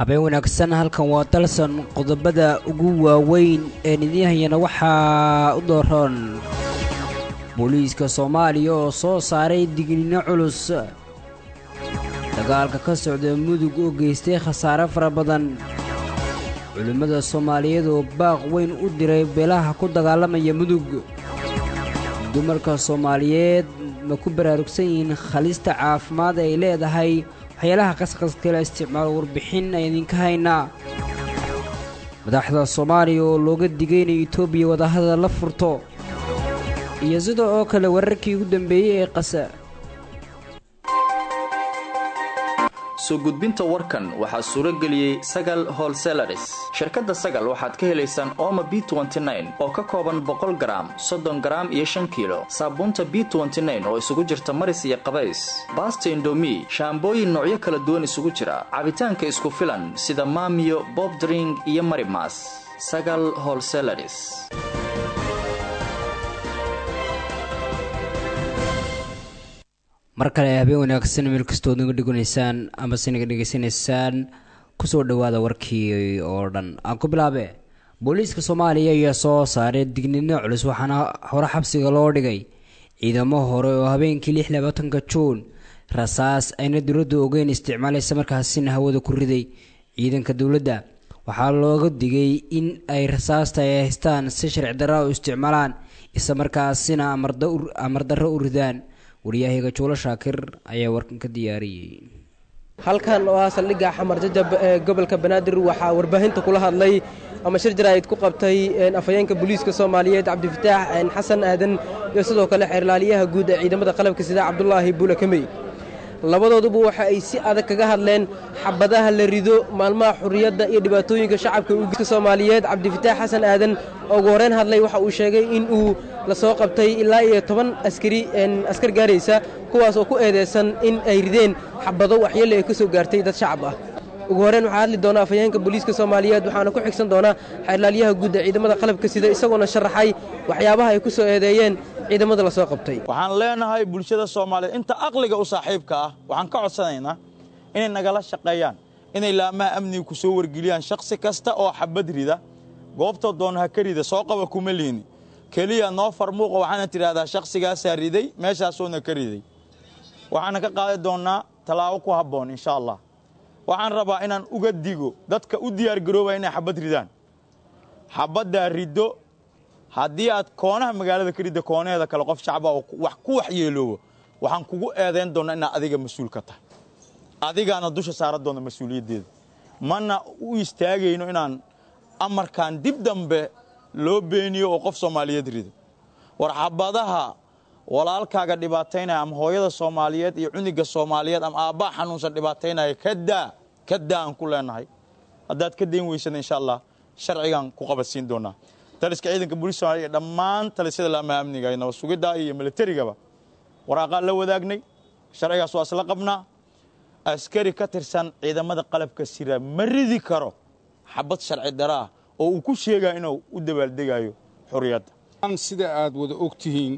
habeen wanaagsan halkan waa dalsan qodobada ugu waaweyn ee nidiinhayana waxaa u dooran booliiska soomaaliya oo soo saaray digniino culus dagaalka ka socda mudug oo geystay khasaare fara badan culimmada soomaaliyeed oo baaq weyn u diray beelaha ku dagaalamaya mudug dumarka soomaaliyeed ma ku baraarugsan yihiin khalista caafimaad ay leedahay waxyaalaha qasqaskala isticmaalo warbixin ay idinka haynaa madaxda soomaaliya oo looga digay inay etoobiya wadahadal la furto iyo sida oo kale wararkii ugu dambeeyey ee qasa soo gudbinta warkan waxaa suuro geliyey sagal holselaris shirkadda sagal waxaad ka helaysaan ooma b oo ka kooban boqol garaam soddon garaam iyo shan kiilo saabuunta b oo isugu jirta maris iyo qabays baasta indomi shaambooyin noocyo kala duwan isugu jira cabitaanka isku filan sida maamiyo bobdring iyo marimas sagal holselaris mar kale habeen wanaagsan meel kastood naga dheganaysaan amase naga dhegaysanaysaan kusoo dhowaada warkii oo dhan aan ku bilaabe booliiska soomaaliya ayaa soo saaray digniino culus waxaana hore xabsiga loo dhigay ciidamo hore oo habeenkii lix labaatanka juun rasaas ayna dowladda ogeyn isticmaalaysa markaasina hawada ku riday ciidanka dowladda waxaa looga digay in ay rasaasta ay haystaan si sharci darra u isticmaalaan isla markaasina amardarro u ridaan waryahaga juulo shaakir ayaa warkan ka diyaariyey halkan oo ah saldhigga xamar jajab ee gobolka banaadir waxaa warbaahinta kula hadlay ama shir jaraa'id ku qabtay afhayeenka booliiska soomaaliyeed cabdifataax xasan aadan iyo sidoo kale xeerlaaliyaha guud ee ciidamada qalabka sida cabdulaahi buule kamey labadooduba waxa ay si adag kaga hadleen xabadaha la rido maalmaha xurriyadda iyo dhibaatooyinka shacabka uka soomaaliyeed cabdifataax xasan aadan oo ugu horreyn hadlay waxa uu sheegay in uu la soo qabtay ilaa iyo toban askari askar gaaraysa kuwaas oo ku eedeysan in ay rideen xabado waxyeelle ay ka soo gaartay dad shacab ah ugu horreyn waxaa hadli doona afhayeenka booliiska soomaaliyeed waxaana ku xigsan doonaa xeerlaalyaha guud ee ciidamada qalabka sida isagoona sharaxay waxyaabaha ay ku soo eedeeyeen ciidamada la soo qabtay waxaan leenahay bulshada soomaaliyeed inta aqliga u saaxiibka ah waxaan ka codsanaynaa inay nagala shaqeeyaan inay laamaha amniga ku soo wargeliyaan shakhsi kasta oo xabad rida goobta doon ha ka rida soo qaba kuma liini keliya noo farmuuqa waxaana tidhaahdaa shakhsigaasaa riday meeshaasoona ka riday waxaana ka qaadi doonnaa tallaabo ku habboon insha allah waxaan rabaa inaan uga digo dadka u diyaargaroobaya inay xabad ridaan xabaddaa riddo haddii aad koonaha magaalada ka ridda koonaheeda kale qof shacba oo wax ku waxyeeloobo waxaan kugu eedayn doonnaa inaad adiga mas-uul ka tahay adigaana dusha saara doonna mas-uuliyaddeeda mana u istaagayno inaan amarkan dib dambe loo beeniyo oo qof soomaaliyeed rido war xabadaha walaalkaaga dhibaataynaya ama hooyada soomaaliyeed iyo cuniga soomaaliyeed ama aabbaa xanuunsan dhibaataynaya kadaa kadaa aan ku leenahay haddaad ka dayn weysana insha allah sharcigaan ku qabadsiin doonaa taliska ciidanka booliis somaaliya dhammaan talisyada laamaha amniga iyo nabad sugidda iyo militarigaba waraaqaan la wadaagnay sharcigaas waa isla qabnaa askari ka tirsan ciidamada qalabka sira ma ridi karo xabad sharci dara ah oo uu ku sheegaya inuu u dabaaldegayo xurriyadda sida aad wada og tihiin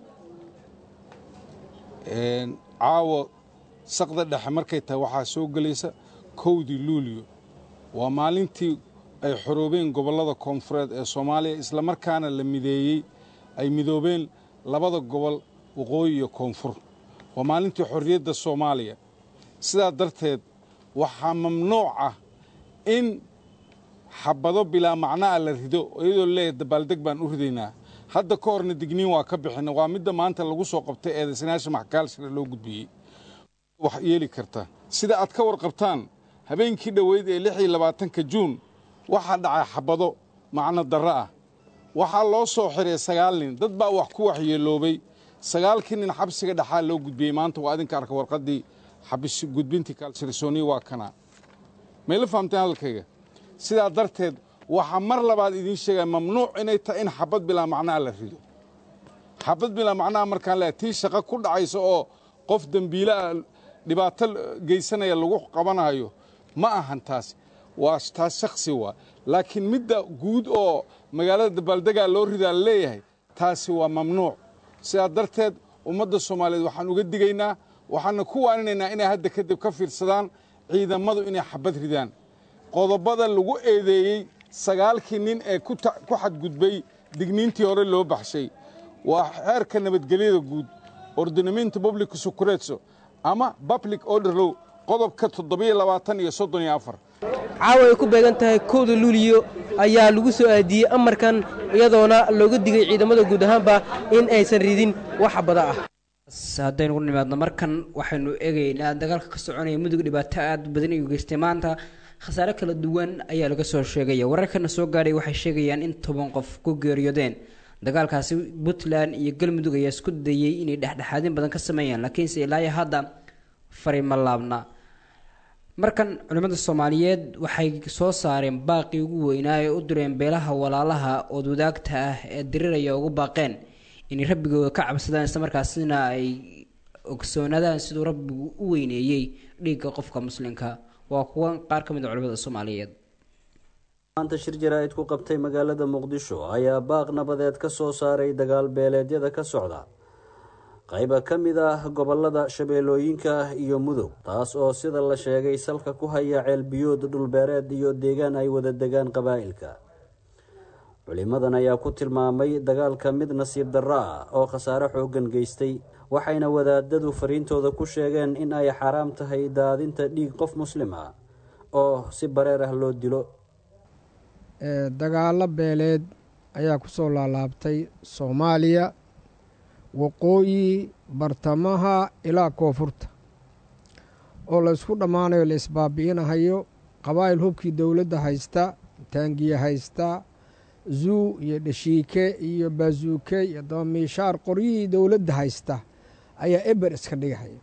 caawa saqda dhexe markay tahay waxaa soo gelaysa kowdii luuliyo waa maalintii ay xoroobeen gobollada koonfureed ee soomaaliya islamarkaana la mideeyey ay midoobeen labada gobol waqooyi iyo koonfur waa maalintii xorriyadda soomaaliya sidaa darteed waxaa mamnuuc ah in xabado bilaa macna'a la rido iyadoo leeyahay dabaaldeg baan u ridaynaa hadda ka horna digniin waa ka bixina waa midda maanta lagu soo qabtay eedaysanaasha maxkaalshira loo gudbiyey wax yeeli karta sida aad ka warqabtaan habeenkii dhoweyd ee lix iyo labaatanka juun waxaa dhacay xabado macno darro ah waxaa loo soo xiray sagaal nin dad baa wax ku waxyeeloobay sagaalkii nin xabsiga dhexaa loo gudbiyey maanta waa idinka arka warqaddii xabis gudbintii kaalsirisooniya waa kana mayla fahamteen hadalkayga sidaa darteed waxaa mar labaad idiin sheegaya mamnuuc inay tahay in xabad bilaa macnaha la rido xabad bilaa macnaha markaan leehay tii shaqo ku dhacaysa oo qof dembiilaah dhibaato geysanaya lagu qabanayo ma ahan taas waa taas shaksi waa laakiin midda guud oo magaalada dabaaldegaa loo ridaa la leeyahay taasi waa mamnuuc sidaa darteed ummadda soomaaliyeed waxaan uga digaynaa waxaana ku waaninaynaa inay hadda kadib ka fiirsadaan ciidamadu inay xabad ridaan qodobada lagu eedeeyey sagaalkii nin ee ku xadgudbay digniintii hore loo baxshay waa xeerka nabadgelyada guud ordinamento public sucuretso ama public orderlow qodobka toddobiyo labaatan iyo soddon iyo afar caawa ay ku beegan tahay kowda luuliyo ayaa lagu soo aadiyey amarkan iyadoona looga digay ciidamada guud ahaanba in aysan ridin wax bada ah haddaynu ku nimaadno markan waxaynu eegaynaa dagaalka ka soconaya mudug dhibaato aada badan iyu geystay maanta khasaare kala duwan ayaa laga soo sheegaya wararkana soo gaadhay waxay sheegayaan in toban qof ku geeriyoodeen dagaalkaasi puntland iyo galmudug ayaa isku dayey inay dhexdhexaadin badan ka sameeyaan laakiinse ilaayo hadda fari ma laabna markan culimmada soomaaliyeed waxay soo saareen baaqii ugu weynaa ee u direen beelaha walaalaha ood wadaagta ah ee diriraya ugu baaqeen inay rabbigooda ka cabsadaan islamarkaasina ay ogsoonaadaan siduu rabbigu u weyneeyey dhiigga qofka muslimka waa kuwa qaar ka mid a culimada soomaaliyeed maanta shir jaraa'id ku qabtay magaalada muqdisho ayaa baaq nabadeed ka soo saaray dagaal beeleedyada ka socda qayba ka mid ah gobolada shabeellooyinka iyo mudug taas oo sida la sheegay salka ku haya ceelbiyood dhulbeereed iyo deegaan ay wada degaan qabaa'ilka culimadan ayaa ku tilmaamay dagaalka mid nasiib darro ah oo khasaare xooggan geystay waxayna wadaadadu fariintooda ku sheegeen in ay xaaraam tahay daadinta dhiig qof muslim ah oo si bareer ah loo dilo dagaallo beeleed ayaa ku soo laalaabtay soomaaliya waqooyi bartamaha ilaa koonfurta oo la isku dhammaanayo la isbaabi'inahayo qabaa'il hubkii dowladda haysta taangiye haysta zuu iyo dhashiike iyo baasuuke iyo dabamiishaar qoryihii dowladda haysta ayaa eber iska dhigahaya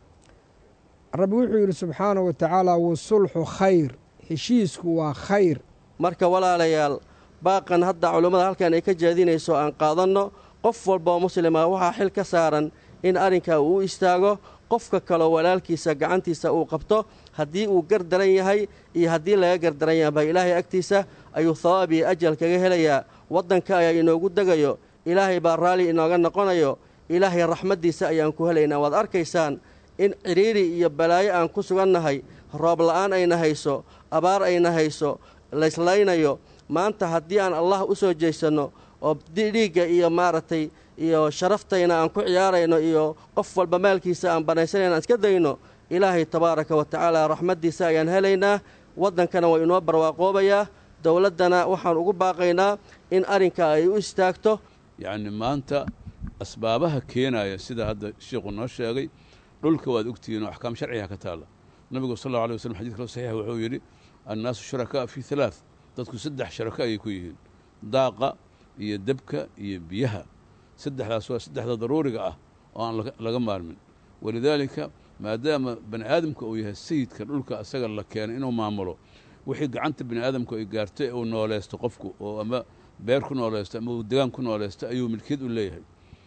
rabbi wuxuu yidhi subxaanahu wa tacaala wasulxu khayr heshiisku waa khayr marka walaalayaal baaqan hadda culummada halkan ay ka jeedinayso aan qaadanno qof walba oo muslima waxaa xil ka saaran in arrinkaa uu u istaago qofka kaleo walaalkiisa gacantiisa uu qabto haddii uu gardaran yahay iyo haddii laga gardaran yahaba ilaahay agtiisa ayuu thawaab iyo ajal kaga helayaa waddanka ayaa inoogu degayo ilaahay baa raalli inooga noqonayo ilaahay raxmaddiisa ayaan ku helaynaa waad arkaysaan in cidhiiri iyo balaayo aan ku sugannahay roob la'aan ayna hayso abaar ayna hayso laysleynayo maanta haddii aan allah u soo jeesanno oo dhiigga iyo maaragtay iyo sharaftayna aan ku ciyaarayno iyo qof walba maalkiisa aan banaysanayna aan iska dayno ilaahay tabaaraka wa tacaala raxmaddiisa ayaan helaynaa waddankana waa inoo barwaaqoobayaa dowladdana waxaan ugu baaqaynaa in arrinka ay u istaagto yacni maanta asbaabaha keenaya sida hadda sheikhu noo sheegay dhulka waad ogtihiin oo axkaam sharciga ka taalla nabigu sal allau alay waslam xadid kalo saxiix wuxuu yidhi annaasu shurakaa fii halaath dadku saddex sharaka ayay ku yihiin daaqa iyo debka iyo biyaha saddexdaas waa saddexda daruuriga ah oo aan laga maarmin walidaalika maadaama bani aadamka uu yahay sayidka dhulka asaga la keenay inuu maamulo wixii gacanta bani aadamku ay gaartay uu nooleysto qofku oo ama beer ku nooleysto ama uu degaan ku nooleysto ayuu milkiyad u leeyahay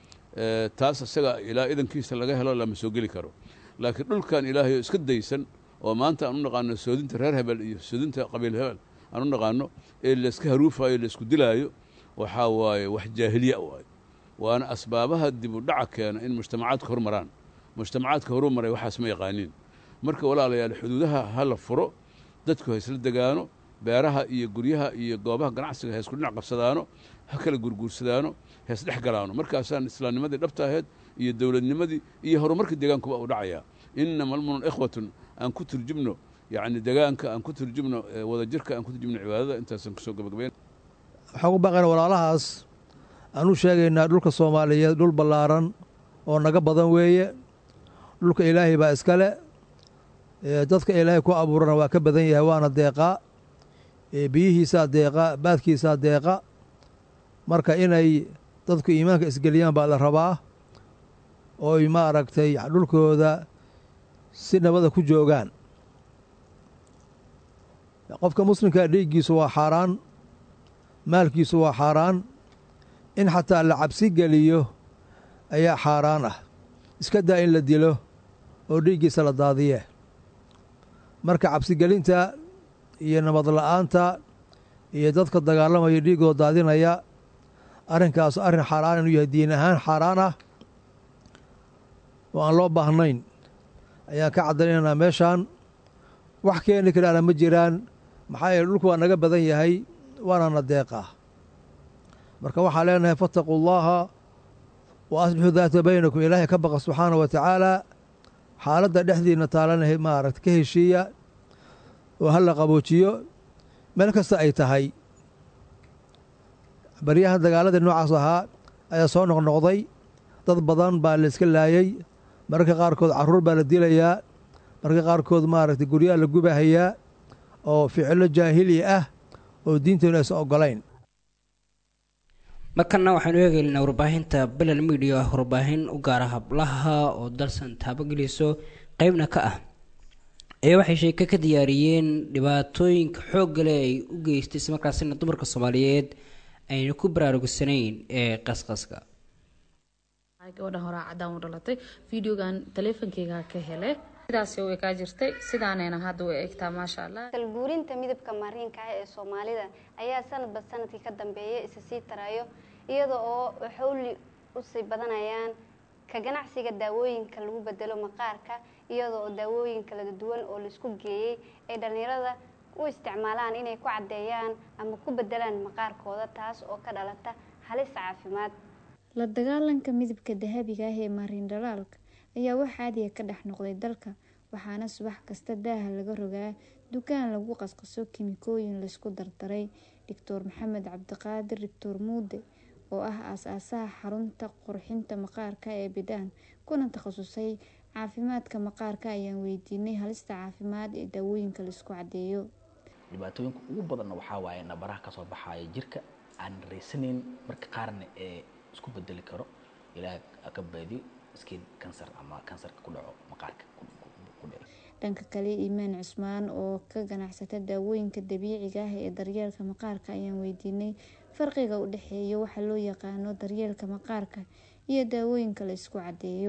taas asaga ilaa idankiisa laga helo lama soo geli karo laakiin dhulkan ilaahay oo iska daysan oo maanta aan u naqaano soodinta reer hebel iyo soodinta qabiil hebel aan u naqaano ee layska haruufayo laysku dilaayo waxaa waaye wax jaahiliya waaye waana asbaabaha dib u dhaca keena in mujtamacaadka hormaraan mujtamacaadka horumaray waxaas ma yaqaaniin marka walaalayaal xuduudaha ha la furo dadku ha isla degaano beeraha iyo guryaha iyo goobaha ganacsiga ha isku dhinac qabsadaano ha kala gurguursadaano ha isdhex galaano markaasaan islaamnimadii dhabta ahayd iyo dowladnimadii iyo horumarka deegaankuba u dhacayaa inama almunun ikhwatun aan ku turjubno yacni degaanka aan ku turjubno wadajirka aan ku turjubno cibaadada intaasaan kusoo gabagabayn waxaan u baaqayna walaalahaas aan u sheegaynaa dhulka soomaaliyeed dhul ballaaran oo naga badan weeye dhulka ilaahay baa iskale dadka ilaahay ku abuurana waa ka badan yahay waana deeqaa biyihiisaa deeqa baadkiisaa deeqa marka inay dadku iimaanka isgeliyaan baa la rabaa ooy maaragtay dhulkooda si nabada ku joogaan qofka muslimkaa dhiiggiisu waa xaaraan maalkiisu waa xaaraan in xataa la cabsi geliyo ayaa xaaraan ah iska daa in la dilo oo dhiiggiisa la daadiye marka cabsigelinta iyo nabad la'aanta iyo dadka dagaalamaya dhiiggooda daadinaya arrinkaas arrin xaaraan inuu yahay diin ahaan xaaraan ah oo aan loo baahnayn ayaan ka caddaynaynaa meeshaan wax keeni karaana ma jiraan maxaa yeele dhulku waa naga badan yahay waana na deeqaa marka waxaan leenahay fattaquu llaha wa asbixuu daata baynakum ilaahay ka baqa subxaana wa tacaala xaaladda dhexdiina taalana maaragta ka heshiiya oo ha la qaboojiyo meel kasta ay tahay baryahan dagaaladii noocaas ahaa ayaa soo noqnoqday dad badan baa la iska laayey mararka qaarkood carruur baa la dilayaa mararka qaarkood maaragtay guryaha la gubahayaa oo ficilo jaahili ah oo diinteenu aysan ogolayn markana waxaynu eegaynaa warbaahinta belan media ah warbaahin u gaara hablaha oo dalsan taabageliso qeybna ka ah ayaa waxay sheeke ka diyaariyeen dhibaatooyinka xooggale ay u geystay islamarkaasina dumarka soomaaliyeed ayna ku baraarugsanayn ee qasqaska gabadhan horaa cadaan u dhalatay videogan taleefonkeyga ka hele sidaas way kaa jirtay sidaanayna hadda way egtaa maasha allah dalguurinta midabka mariinka ah ee soomaalida ayaa sanadba sanadkii ka dambeeya isa sii tarayo iyada oo xowli usii badanayaan ka ganacsiga daawooyinka lagu bedelo maqaarka iyada oo daawooyin kala duwan oo laisku geeyey ay dhallinyarada u isticmaalaan inay ku caddeeyaan ama ku bedelaan maqaarkooda taas oo ka dhalata halis caafimaad la dagaalanka midabka dahabiga ah ee maariin dhalaalka ayaa wax caadiya ka dhex noqday dalka waxaana subax kasta daaha laga rogaa dukaan lagu qasqaso kimikooyin laysku dardaray doctor maxamed cabdiqaadir doctor muude oo ah aas-aasaha xarunta qurxinta maqaarka ee bidhaan kuna takhasusay caafimaadka maqaarka ayaan weydiinay halista caafimaad ee daawooyinka laisku caddeeyo dhibaatooyinka ugu badanna waxaa waaye nabaraha kasoo baxaaya jirka aan raysanayn marka qaarna ee isku bedeli karo ilaah ka baadiyo skin cancer ama kansarka ku dhaco maqaarka ku dhaco dhanka kale iimaan cusmaan oo ka ganacsata daawooyinka dabiiciga ah ee daryeelka maqaarka ayaan weydiinay farqiga u dhexeeya waxa loo yaqaano daryeelka maqaarka iyo daawooyinka la isku caddeeyo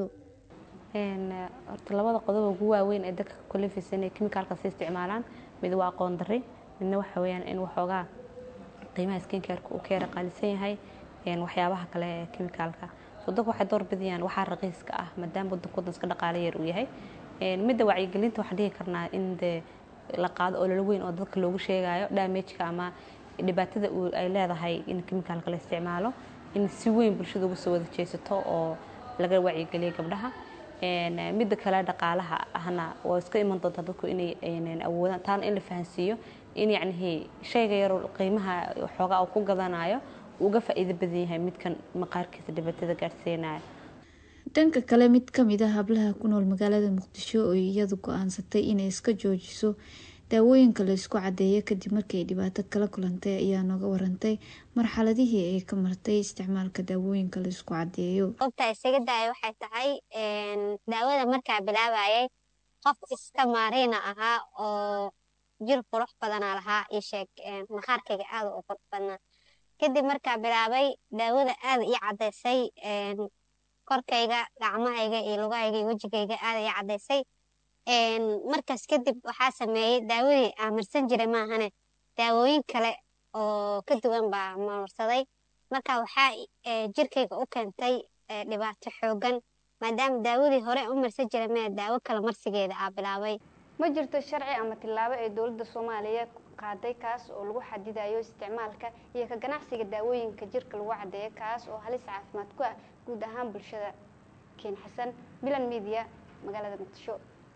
horta labada qodob ugu waaweyn ee dadka kulifisa inay kimikaalka si isticmaalaan mid waa aqoon darri midna waxa weyaan in waxoogaa qiimaha skincareka uu ka yara qaalisan yahay waxyaabaha kale ee kimikaalka so dadku waxay door bidayaan waxaa raqiiska ah maadaama wadanku wadan iska dhaqaale yar uu yahay midda wacyigelinta waxaan dhihi karnaa in dee la qaado ololo weyn oo dadka loogu sheegayo damageka ama dhibaatada ay leedahay in kimikaalka la isticmaalo in si weyn bulshada uga soo wada jeesato oo laga wacyigeliyo gabdhaha midda kale dhaqaalaha ahna waa iska iman doontaa dadku inay awoodaan taana in la fahansiiyo in yacnihii shayga yaro qiimaha xoogaa uu ku gadanayo uga faa-iido badan yahay midkan maqaarkiisa dhibaatada gaadhsiinaya dhanka kale mid kamid ah hablaha ku nool magaalada muqdisho oo iyadu go-aansatay inay iska joojiso daawooyinka la isku cadeeyo kadib markii ay dhibaato kala kulantay ayaa nooga warantay marxaladihii ay ka martay isticmaalka daawooyinka la isku cadeeyo qofta isaga daaya waxay tahay daawada markaa bilaabayay qof iska maariina ahaa oo jir qurux badanaa lahaa iyo sheeg maqaarkayga aada u qurux badnaa kadib markaa bilaabay daawada aada ii caddaysay korkayga gacmahayga iyo lugahayga iyo wejigayga aada ii caddaysay markaas kadib waxaa sameeyey daawadii aan marsan jiray maahane daawooyin kale oo ka duwan baa marsaday marka waxaa jirkayga u keentay dhibaato xoogan maadaama daawadii hore u marsan jiray mee daawo kale marsigeeda aa bilaabay ma jirto sharci ama tillaabo ee dowladda soomaaliya qaaday kaas oo lagu xadidayo isticmaalka iyo ka ganacsiga daawooyinka jirka lagu caddeeyo kaas oo halis caafimaad ku ah guud ahaan bulshada keen xasan milan media magaalada muqdisho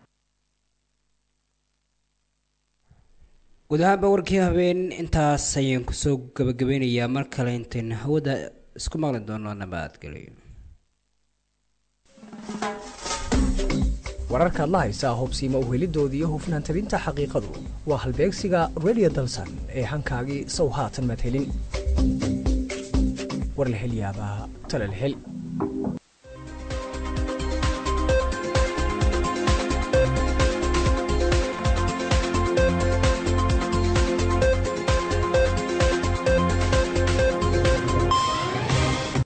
guud ahaanba warkii habeen intaas ayaan kusoo gabagabeynayaa mar kale intaynu hawada isku maqli doono nabadgelyo wararkaad la haysaa hubsiima uhelidooda iyo hufnaan tabinta xaqiiqadu waa halbeegsiga redio dalsan ee hankaagii sow haatan madhelin war la hel yaabaa tala la hel